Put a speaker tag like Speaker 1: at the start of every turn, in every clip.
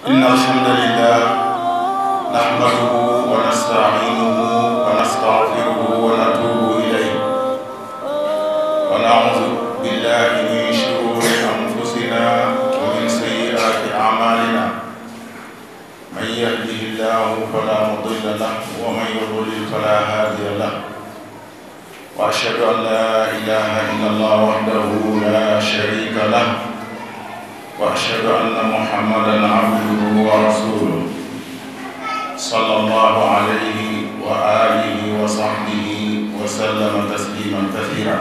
Speaker 1: إن الحمد لله نحمده ونستعينه ونستغفره ونتوب إليه ونعوذ بالله من شرور أنفسنا ومن سيئات أعمالنا من يهده الله فلا مضل له ومن يضلل فلا هادي له وأشهد أن لا إله إلا الله وحده لا شريك له وأشهد أن محمدا عبده ورسوله صلى الله عليه وآله وصحبه وسلم تسليما كثيرا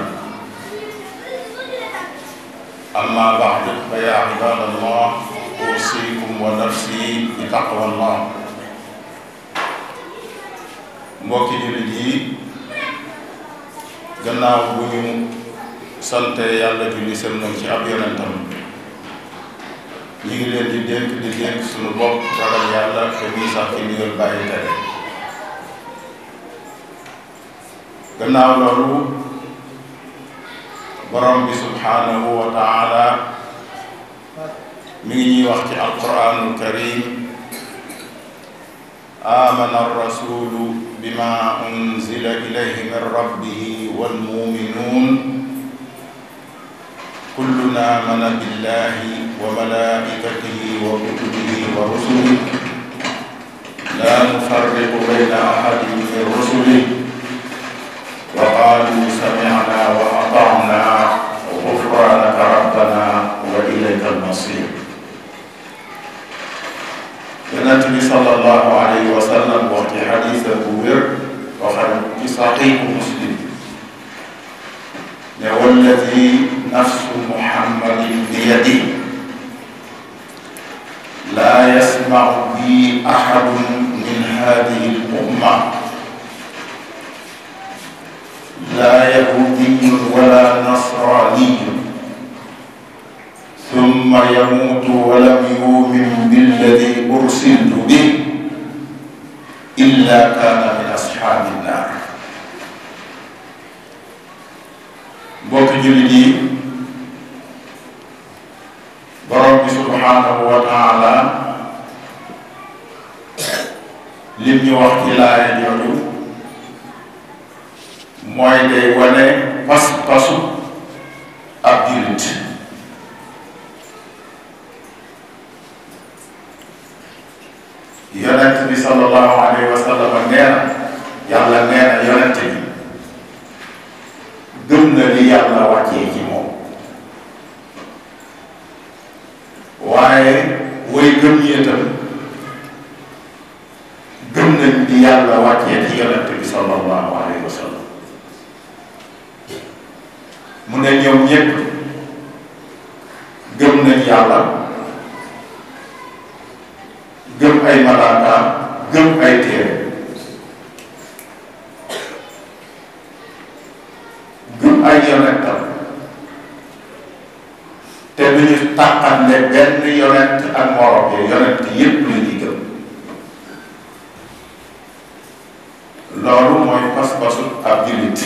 Speaker 1: أما بعد فيا عباد الله أوصيكم ونفسي بتقوى الله mbokki jullit yi gannaaw bu ñu sante yàlla julli sëlmal ci ab yonentam ñu ngi leen di dénk di dénk suñu bopp ragal yàlla te muy sax ci ndigal bàyyi tere gannaaw loolu borom bi subhanahu wa taala mi ngi ñuy wax ci alquranul karim amana arrasulu bima unzila ilayhi min rabbihi walmuminun كلنا آمن بالله وملائكته وكتبه ورسله لا نفرق بين أحد من رسله وقالوا سمعنا وأطعنا غفرانك ربنا وإليك المصير Yonent bi sallallahu alayhi wa sallam wax ci xadiis bu wér waxal ci saxiixu Muslim ne walladi nafsu muhammadin biyadi laa yasmacu bi axadun min hadihi lumma laa yahudiyun wala nasraniyun summa yamuutu walam yumin billadi ursiltu bih illa kaana min ashaabi nnaar mbokk jullit yi borom bi subhanahu wa taala lim ñu wax ci laaya jooju mooy day wane pas-pasu ab jullit yonent bi sallallahu alayhi wa sallam nee na yàlla nee na yonent bi gëm na li yàlla wàccee ci moom waaye way gëm ñi itam gëm nañ li yàlla wàccee ci yonent bi sallallahu alayhi wa sallam mu ne ñoom ñépp gëm nañ yàlla gëm ay malaakaam gëm ay téere gëm ay yonentam te du ñu tàqanle benn yonent ak morom yi yonent yépp la ñuy gëm loolu mooy pas-pasu ab jullit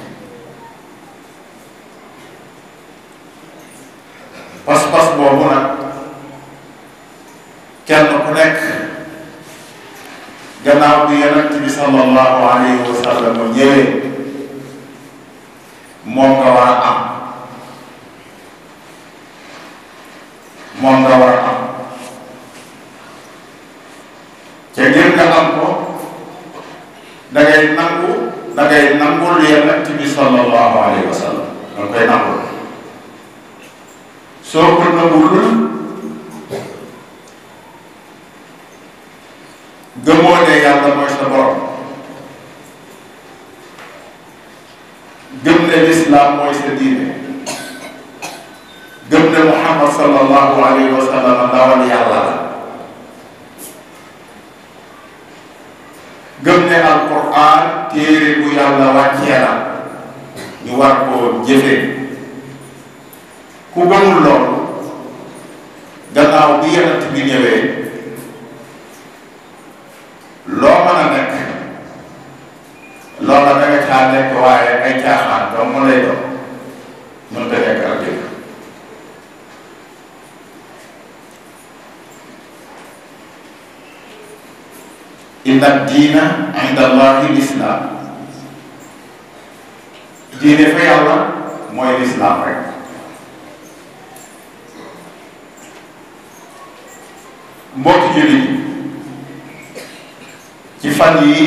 Speaker 1: pas-pas boobu nag kenn ku nekk gannaaw bi yonent bi sallallahu alayhi wa sallam ñëwee moom nga war a am moom nga war a am te ngir nga am ko da ngay nangu da ngay nangul yonent bi sallallahu alayhi wa sallam da koy nangul soo ko nangulul gëmoo ne yàlla mooy sa borom gëm ne lislaam mooy sa diine gëm ne muhammad sallallahu alayhi wa sallam ndawal yàlla la gëm ne alquran téere bu yàlla wàccee la ñu war koo jëfee ku gëmul loolu gannaaw bi yonent bi ñëwee loo mën a nekk loola da nga caa nekk waaye ay caaxaan dong mu lay doon mënta nekk ak dëgg inna diina inda allahi lislaam diine fa yàlla mooy lislaam rek mbokki jullit yi ci fan yi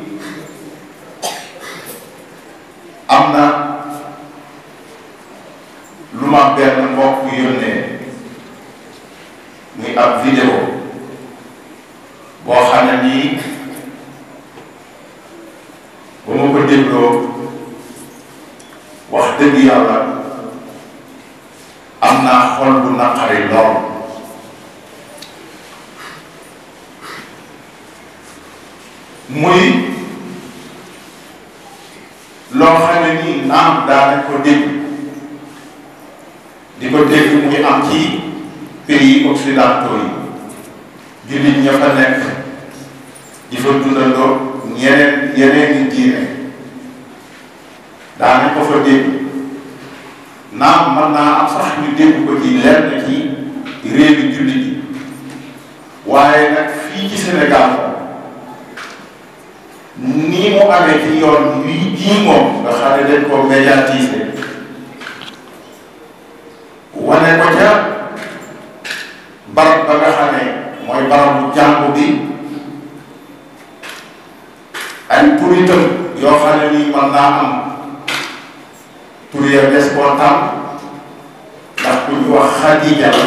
Speaker 1: am na lu ma benn mbokk yónnee muy ab vidéo boo xam ne nii ba ma ko dégloo wax dëgg yàlla am naa xol bu naqari lool muy loo xam ne nii naam daanañ ko dégg di ko dégg muy am ci pays occidentaux yi jullit ña fa nekk di fa dundandoo ñeneen yeneen i diine daanañ ko fa dégg naam mën naa am sax ñu dégg ko ci lenn ci réewi jullit yi waaye nag fii ci Sénégal nii mu amee ci yoon wi jii moom nga xam ne dañ ko médiatiser wane ko ca barab ba nga xam ne mooy barabu jàngu bi ay turitam yoo xam ne nii mën naa am tur ya des koo tam ndax ku ñu wax Xadija la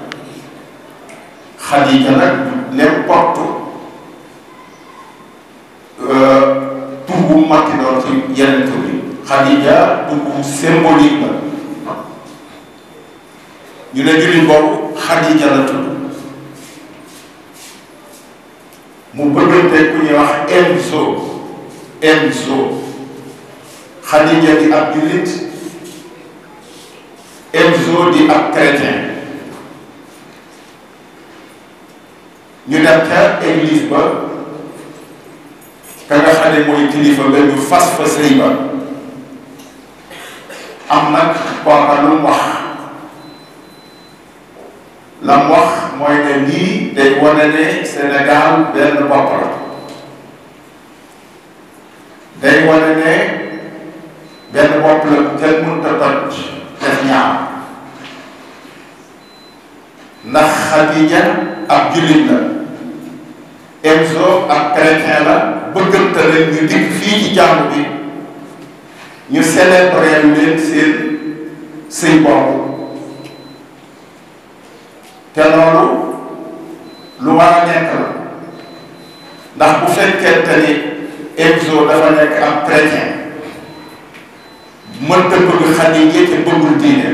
Speaker 1: Xadija nag n'importe tur bu matti doon ci yeneen tur yi Xadija tur bu symbolique la ñu ne jullit boobu Xadija la tudd mu bëggante ku ñuy wax Enzo Enzo Xadija di ab jullit Enzo di ab chrétien ñu dem ca église ba ka nga xam ne mooy kilifa ba ñu fas fa sëy ba am nag kooka lu mu wax la mu wax mooy ne lii day wane ne Sénégal benn bopp la day wane ne benn bopp la kenn mënut a toj def ñaar ndax Xadija ab jullit la Enzo ak chrétien la bëggante leen ñu dikk fii ci jàmm bi ñu célébrer leen seen sëy boobu te loolu lu war a nekk la ndax bu fekkente ni Enzo dafa nekk ab chrétien mënta bëgg Xadija te bëggul diine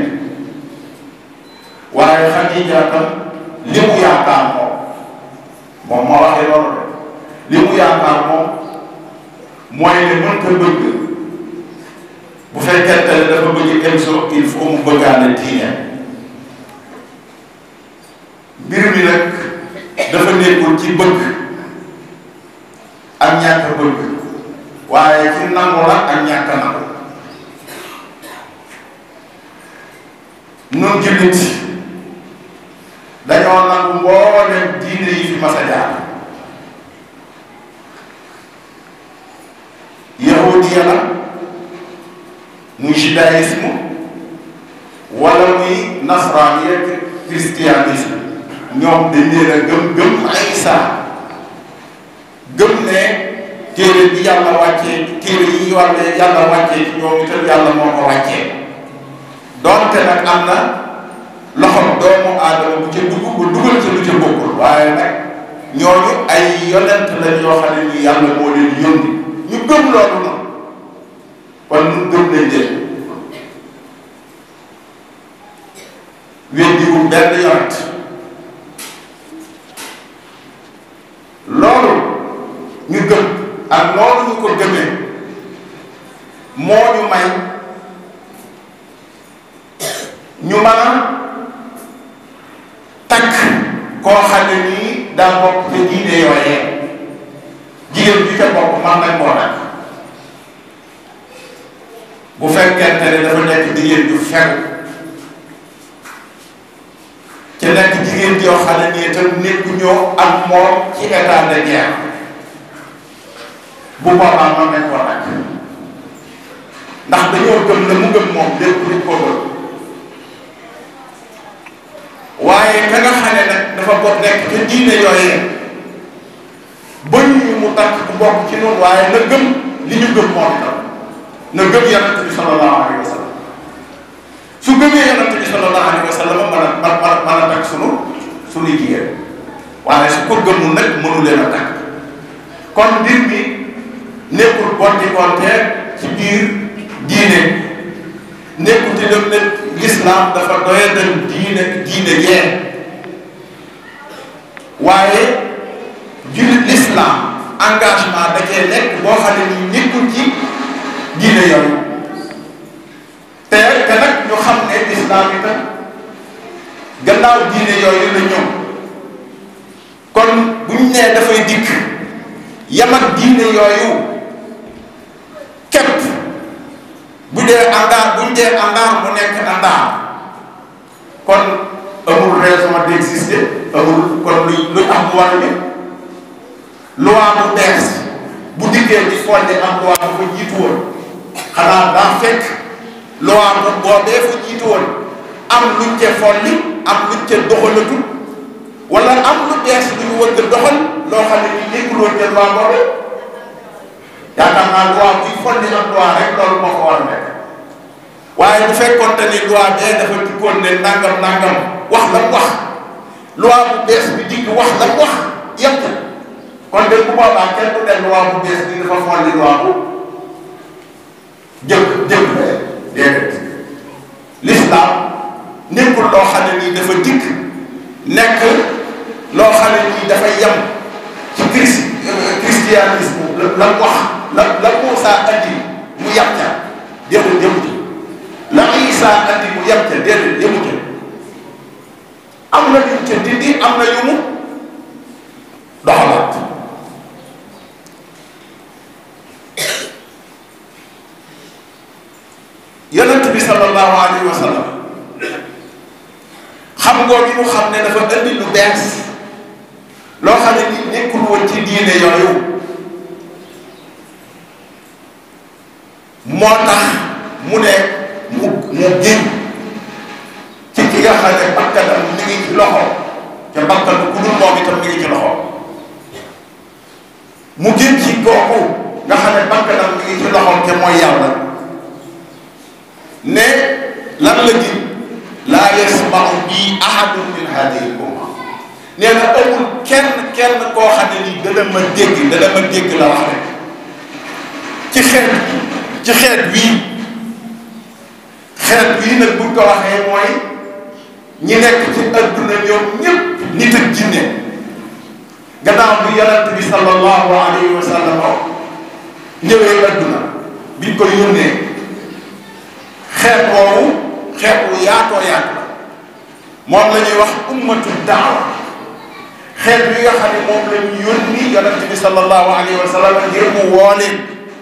Speaker 1: waaye Xadija tam li mu yaakaar moom moom moo waxee loolu li mu yaakaar moom mooy ne mënta bëgg bu fekkente ne dafa bëgg Enzo il faut mu bëggaale diine mbir mi nag dafa nekkul ci bëgg ak ñàkk bëgg waaye ci nangu la ak ñàkk nangu nun jullit dañoo nangu mbooleem diine yi fi mas a jaar yahudiya la muy judaïsme wala muy nasraaniya christianisme ñoom dañ leen a gëm gëm Isa gëm ne téere bi yàlla wàccee téere yi war ne yàlla wàccee ci ñoom itam yàlla moo ko wàccee donte nag am na loxom doomu aadama bu ca dugg bu dugal ca lu ca bokkul waaye nag ñooñu ay yonent lañ yoo xam ne ni yàlla moo leen yónni ñu gëm loolu noonu kon ñu gëm nañ leen weddiwul benn yonent loolu ñu gëm ak loolu ñu ko gëmee moo ñu may ñu mën a takk koo xam ne nii daa bokk te diine yooyee jigéen bi ca bokk man nañ koo takk bu fekkente ne dafa nekk jigéen ju fegu ci nekk jigéen joo xam ne nii itam nekku ñoo ak moom ci état de guerre bu boobaa mën nañ koo takk ndax dañoo gëm la mu gëm moom lépp dañ koo gëm waaye ka nga xam ne nag dafa bokk nekk te diine yooyee bañ ñu mu takk bu bokk ci noonu waaye na gëm li ñu gëm moom itam na gëm yonent bi sallallahu alayhi wa sallam su gëmee yonent bi sallallahu alayhi wa sallam mën a mën a mën a takk sunu sunuy jigéen waaye su ko gëmul nag mënu leen a takk kon mbir mi nekkul bonti konte ci biir diine nekkul te dem ne l'islam dafa doyadal diine diine yee waaye jullit l'islam engagement da cee nekk boo xam ne nii nekkul ci diine yooyu te te nag ñu xam ne l'islam itam gannaaw diine yooyu la ñëw kon bu ñu nee dafay dikk yam ak diine yooyu képp bu dee àndaar bu ñu dee àndaar mu nekk àndaar kon amul raison d'exister amul kon luy luy am mu war ni loi bu bees bu dikkee di fonde am loi bu ko jiitu woon xanaa daa fekk loi bu boobee fa jiitu woon am luñ ca folli am luñ ca doxalatul wala am lu bees lu ñu wëgg doxal loo xam ne ni nekkuloon ca loi boobu yaakaar naa loi buy folli am loi rek loolu moo ko war a nekk waaye bu fekkoon te ni loi bee dafa dikkoon ne nangam nangam wax la wax loi bu bees bi dikk wax la wax yëpp kon de bu boobaa kenn du ne loi bu bees bi dafa folli loi bu jëkk jëkk déedéet l'islam nekkul loo xam ne nii dafa dikk nekk loo xam ne nii dafa yem ci christ christianisme la la wax la la Muusa andi mu yem ca déedéet yemu ci la Isa andi mu yem ca déedéet yemu ca am na yu ca dindi am na yu mu doxalaat yonent bi sallallahu alayhi wa sallam xam ngoo gi mu xam ne dafa indi lu bees loo xam ne ni nekkul woon ci diine yooyu moo tax mu ne mu mu génn ci ki nga xam ne bakkanam mi ngi ci loxo te bakkan ku dul moom itam mi ngi ci loxo mu génn ci kooku nga xam ne bakkanam mi ngi ci loxo te mooy yàlla ne lan la gi laa yasmau bii ahadun min hadihi umma nee na amul kenn kenn koo xam ne nii dana ma dégg dana ma dégg la wax rek ci xeet ci xeet wii xeet wii nag buñ ko waxee mooy ñi nekk ci adduna ñoom ñëpp nit ak jinne gannaaw bi yonent bi sallallahu alayhi wa sallam ñëwee adduna biñ ko yónnee xeet woowu xeet wu yaatoo yaatu la moom la ñuy wax ummatu daawa xeet wi nga xam ne moom la ñu yónni yonent bi sallallahu alayhi wa sallam ngir mu woo leen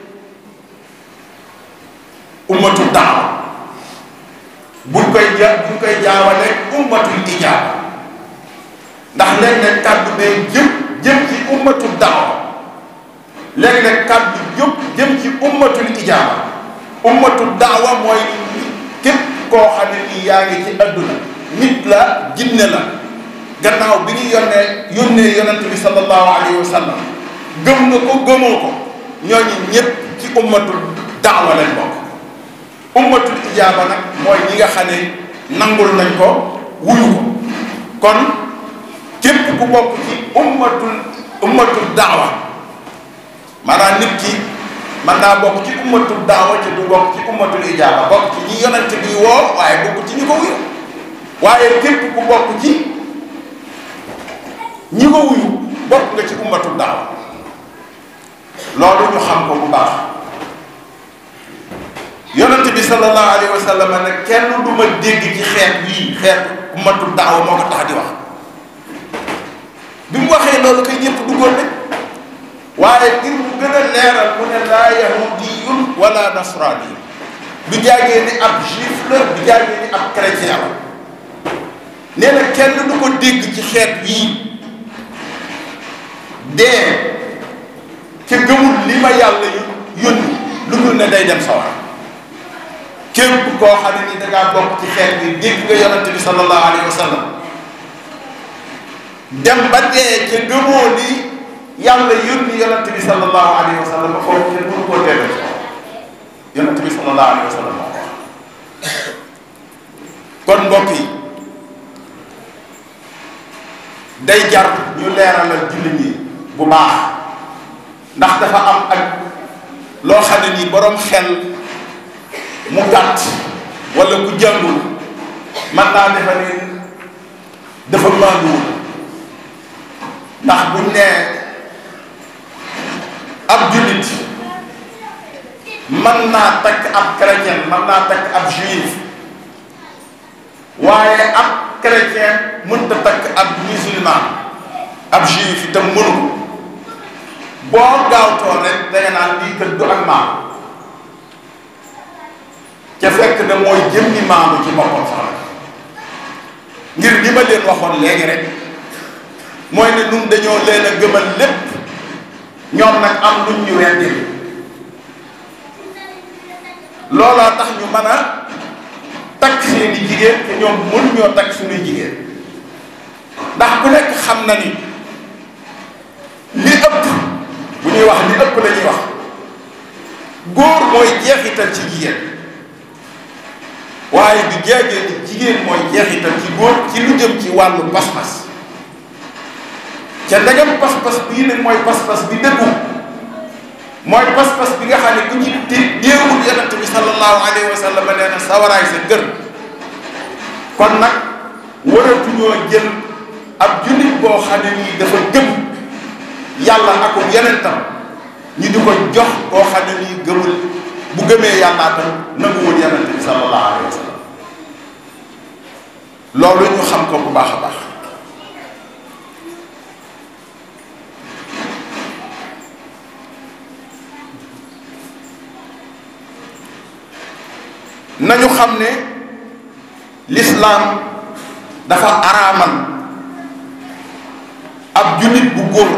Speaker 1: ummatu daawa buñ koy ja buñ koy jaawale ummatul ijaaba ndax léeg-léeg kàddu bee jëm jëm ci ummatu daawa léeg-léeg kàddu yëpp jëm ci ummatul ijaaba ummatu daawa mooy képp koo xam ne nii yaa ngi ci adduna nit la jinne la gannaaw bi ñu yónnee yónnee yonent bi sallallahu alayhi wa sallam gëm nga ko gëmoo ko ñooñu ñëpp ci ummatul daawa lañ bokk ummatul ijaaba nag mooy ñi nga xam ne nangul nañ ko wuyu ko kon képp ku bokk ci ummatul ummatul daawa maanaam nit ki man naa bokk ci ummatul daawa ci du bokk ci ummatul ijaaba bokk ci ñi yonent bi woo waaye bokk ci ñi ko wuyu waaye képp ku bokk ci ñi ko wuyu bokk nga ci ummatul daawa loolu ñu xam ko bu baax yonent bi sallallahu alayhi wa sallam ne kenn du ma dégg ci xeet bii xeet ummatul daawa moo ko tax di wax bi mu waxee loolu kay ñëpp duggoon nañ waaye ngir mu gën a leeral mu ne laa yahudiyun wala nasrani du jaagee ni ab juif la du jaagee ni ab chrétien la nee na kenn du ko dégg ci xeet yii dee ca gëmul li ma yàlla yónni lu dul ne day dem sawar képp koo xam ne ni dangaa bokk ci xeet bi dégg nga yonante bi sallallahu alayhi wa sallam dem ba dee ca gëmoo ni yàlla yónni yonante bi sallallahu alayhi wa sallam foofu kenn mënu koo dégg yonante bi sallallahu alayhi wa sallam moo ko kon mbokk yi day jar ñu leeralal jullit ñi bu baax ndax dafa am ak loo xam ne nii boroom xel mu gàtt walla ku jàngul man naa defa ne dafa maanduwul ndax buñ nee ab jullit mën naa takk ab chrétien mën naa takk ab juif waaye ab chrétien mënta takk ab musulman ab juif itam mënu ko boo gaawtoo rek danga naan lii kër du ak maam ca fekk na mooy jëmmi maamu ci boppam sax ngir li ma leen waxoon léegi rek mooy ne nun dañoo leen a gëmal lépp ñoom nag am luñ ñu weddi looloo tax ñu mën a takk seeni jigéen te ñoom mënuñoo takk suñuy jigéen ndax ku nekk xam na ni li ëpp bu ñuy wax li ëpp la ñuy wax góor mooy jeexital ci jigéen waaye du jeegee ni jigéen mooy jeexital ci góor ci lu jëm ci wàllu pas-pas ca ndegam pas-pas bii nag mooy pas-pas bi dëggu mooy pas-pas bi nga xam ne ku ci déewul yonent bi sallallahu alayhi wa sallam nee na sawaraay sa kër kon nag waratuñoo jël ab jullit boo xam ne nii dafa gëm yàlla ak yonentam ñu di ko jox koo xam ne nii gëmul bu gëmee yàllaa tam nanguwul yonent bi sallallahu alayhi wa sallam loolu ñu xam ko bu baax a baax nañu xam ne lislaam dafa araamal ab jullit bu góor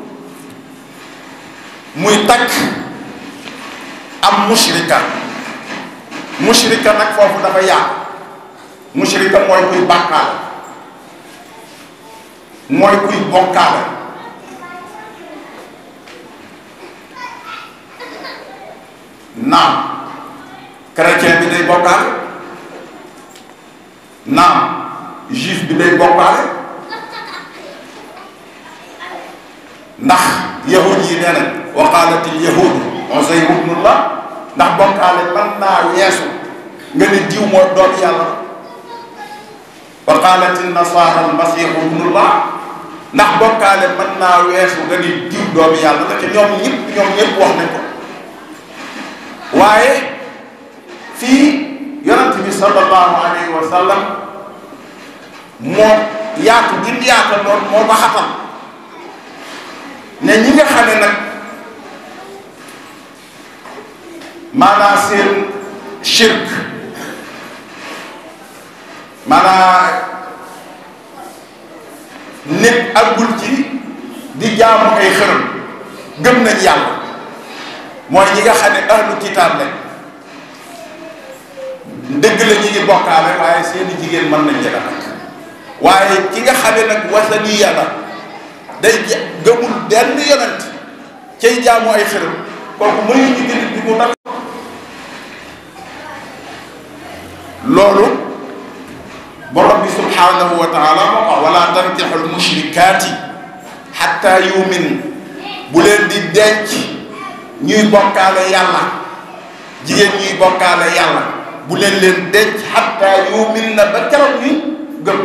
Speaker 1: muy takk am mushrika mushrika nag foofu dafa yàqu mushrika mooy kuy bàkkaale mooy kuy bokkaale naam chrétien bi day bokkaale naam juif bi day bokkaale ndax yahud yi nee nañ wa qaalat il yahud Uzayr ibnullah ndax bokkaale mën naa weesu nga ne diw moo doon yàlla wa qaalat il nasara al masihu ibnullah ndax bokkaale mën naa weesu nga ni diw doomu yàlla la te ñoom ñëpp ñoom ñëpp wax nañ ko waaye fii yonent bi sallallahu alayhi wa sallam moo yaatu gin yaata lool moo ba xatal ne ñi nga xam ne nag maanaa seen shirk maanaa nit àggul ci di jaamu ay xërëm gëm nañ yàlla mooy ñi nga xam ne ahlu kitaab lañ dëgg la ñu ngi bokkaale waaye seeni jigéen mën nañ jëga nag waaye ki nga xam ne nag wasani yàlla day gëmul benn yonent cay jaamu ay xërëm kooku mënu ñu gën di mu nag loolu borom bi subhanahu wa taala moo ko wala tankixul mushrikaati xatta yumin bu leen di denc ñuy bokkaale yàlla jigéen ñuy bokkaale yàlla bu leen leen denc xatta yumin na ba keroog ñuy gëm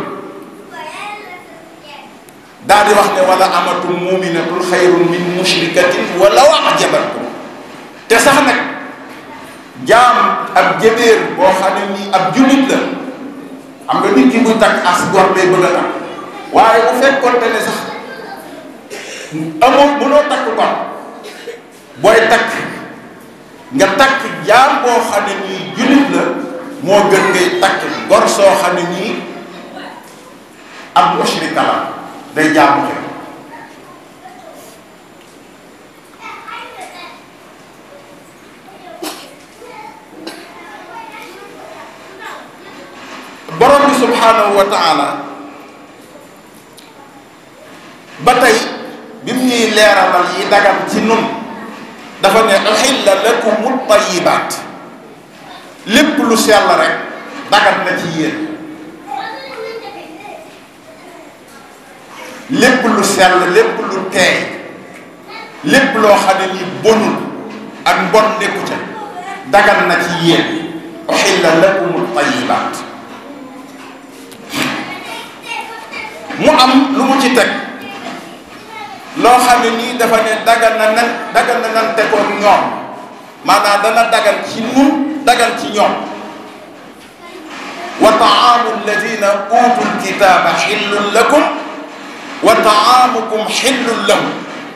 Speaker 1: daal di wax ne wala amatul muminatul xayrun min mushrikatin walaw ajabatkum te sax nag jaam ab jëbeer boo xam ne nii ab jullit la xam nga nit ki buy takk as gor lay bëgg a takk waaye bu fekkoonte ne sax amoo mënoo takk gor booy takk nga takk jaam boo xam ne nii jullit la moo gën ngay takk gor soo xam ne nii ab mushrika la day jaamu xel subhanahu wa taala ba tey bi mu ñuy leeralal yi dagan ci nun dafa ne uxilla lakumu tayibaat lépp lu sell rek dagan na ci yéen lépp lu sell lépp lu teey lépp loo xam ne ni bonul ak mbon nekku ca dagan na ci yéen uxilla lakumu tayibaat mu am lu mu ci teg loo xam ne nii dafa ne dagan na nan dagan na nan tegoon ñoom maanaam dana dagan ci nun dagan ci ñoom wa taamu alladina utul kitaaba xillun lakum wa taamukum xillun lahum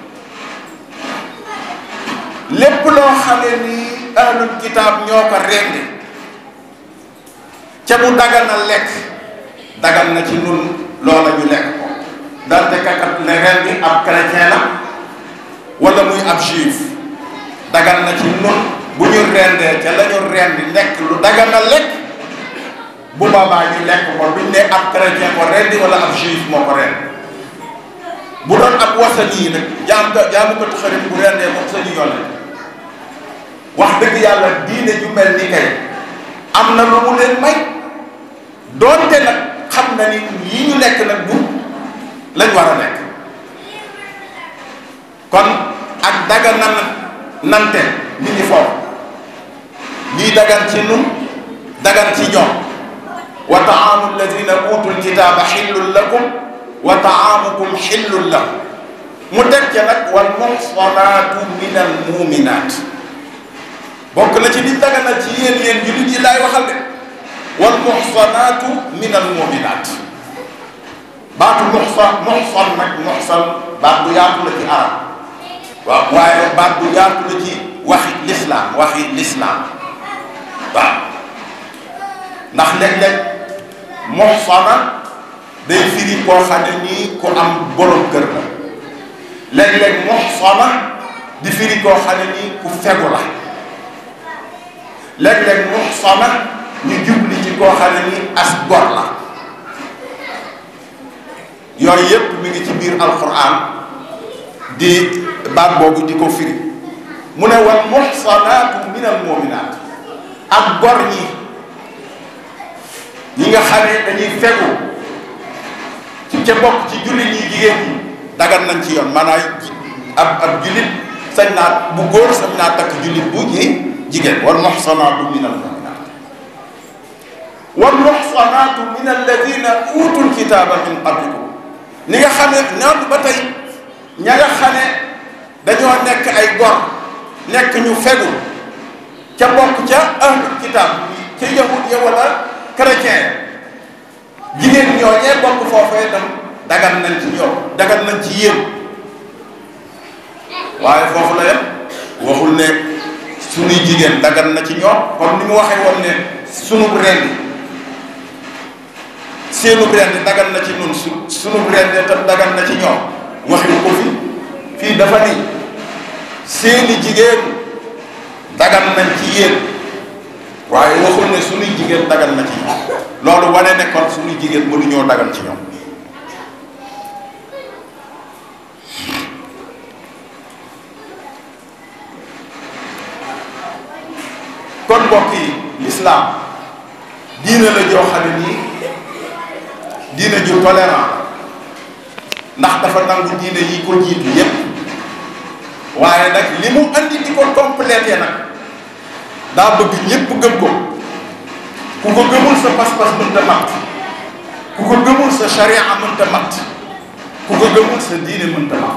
Speaker 1: lépp loo xam ne nii ahlul kitaab ñoo ko rendi ca mu dagan na lekk dagan na ci nun loola ñu lekk ko dante kakat ne rendi ab chrétien la wala muy ab juif dagan na ci nun bu ñu rendee ca la ñu rendi nekk lu dagan na lekk bu boobaa ñu lekk ko duñ ne ab chrétien ko rendi wala ab juif moo ko rendi bu doon ab wasani yi nag jaam ka jaamu ko taxarit bu rendee moom sañu yoon wax dëgg yàlla diine ju mel ni kay am na lu mu leen may doonte nag xam na ni yi ñu nekk nag bu lañ war a nekk kon ak daga nan nante mi ngi foofu lii dagan ci nun dagan ci ñoom wa taamu alladina utul kitaaba xillun lakum wa taamukum xillun lahum mu teg ca nag wal muxsanaatu min al muminaat bokk na ci li daganal ci yéen yéen jullit yi laay waxal de wal muxsanaatu min al muminaat baatu muxsan muxsan nag muxsan baat bu yaatu la ci arab waaw waaye baat bu yaatu la ci waxi lislaam waxi lislaam waaw ndax léeg-léeg muxsana day firi koo xam ne nii ku am borom kër la léeg-léeg muxsana di firi koo xam ne nii ku fegu la léeg-léeg muxsana ñu jubli ci koo xam ne nii as gor la yooyu yépp mi ngi ci biir alquran di baat boobu di ko firi mu ne wal muxsanaatu min al muminaat ak gor ñi ñi nga xam ne dañuy fegu ci ca bokk ci jullit ñi jigéen ñi dagan nañ ci yoon maanaam ab ab jullit sañ naa bu góor sañ naa takk jullit bu ñi jigéen wal muxsanaatu min al muminaat wal muxsanaatu min alladina utul kitaaba min qablikum ni nga xam ne noonu ba tey ña nga xam ne dañoo nekk ay gor nekk ñu fegu ca bokk ca ahlul kitaab ca yahud ya wala chrétien jigéen ñooñee bokk foofee tam dagan nañ ci ñoom dagan nañ ci yéen waaye foofu la yem waxul ne sunuy jigéen dagan na ci ñoom comme ni mu waxee woon ne sunu rendi seenu rendi dagan na ci nun su sunu rendi tam dagan na ci ñoom waxi ko fi fii dafa ni seeni jigéen dagan nañ ci yéen waaye waxul ne sunuy jigéen dagan na ci ñoom loolu wane ne kon sunuy jigéen mënuñoo dagan ci ñoom kon mbokk yi lislaam diine la joo xam ne nii diine ju tolérant ndax dafa nangu diine yi ko jiitu yépp waaye nag li mu andi di ko complété nag daa bëgg ñépp gëm ko ku ko gëmul sa pas-pas mënta mat ku ko gëmul sa charia mënta mat ku ko gëmul sa diine mënta mat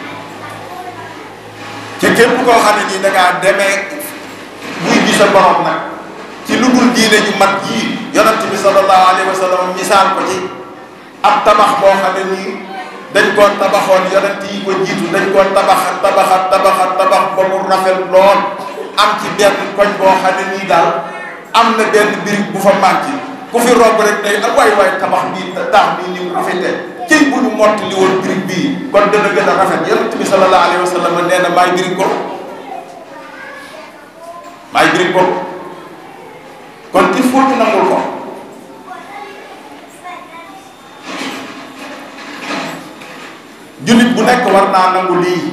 Speaker 1: te képp koo xam ne nii da ngaa demee buy gi sa borom nag ci lu dul diine ju mat yii yonent bi sallallahu alayhi wa sallam misaal ko ci ab tabax boo xam ne nii dañ koo tabaxoon yonent yi ko jiitu dañ koo tabaxat tabaxat tabaxat tabax ba mu rafet lool am ci benn koñ boo xam ne nii daal am na benn birig bu fa manqué ku fi romb rek day ak waay waay tabax bii taax bii ni mu rafetee ci bu ñu mottali woon birig bii kon dana gën a rafet yonent bi sallallahu alayhi wa sallam nee na maay birig ko maay birig ko kon il faut ñu nangul ko jullit bu nekk war naa nangu lii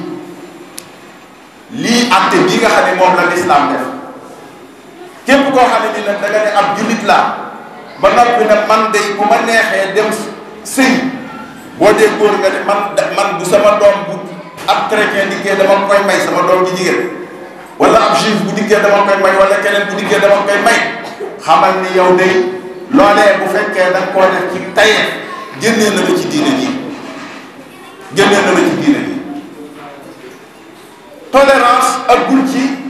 Speaker 1: lii àtte bii nga xam ne moom la lislaam def képp koo xam ne ni nag da nga ne ab jullit laa ba noppi ne man de bu ma neexee dem sëy boo dee góor nga ne man man bu sama doom bu ab chrétien dikkee dama koy may sama doom ji jigéen wala ab juif bu dikkee dama koy may wala keneen bu dikkee dama koy may xamal ni yow de loolee bu fekkee da nga koo def ci tayee génnee na la ci diine ji génnee na la ci diine ji tolérance ak gul ci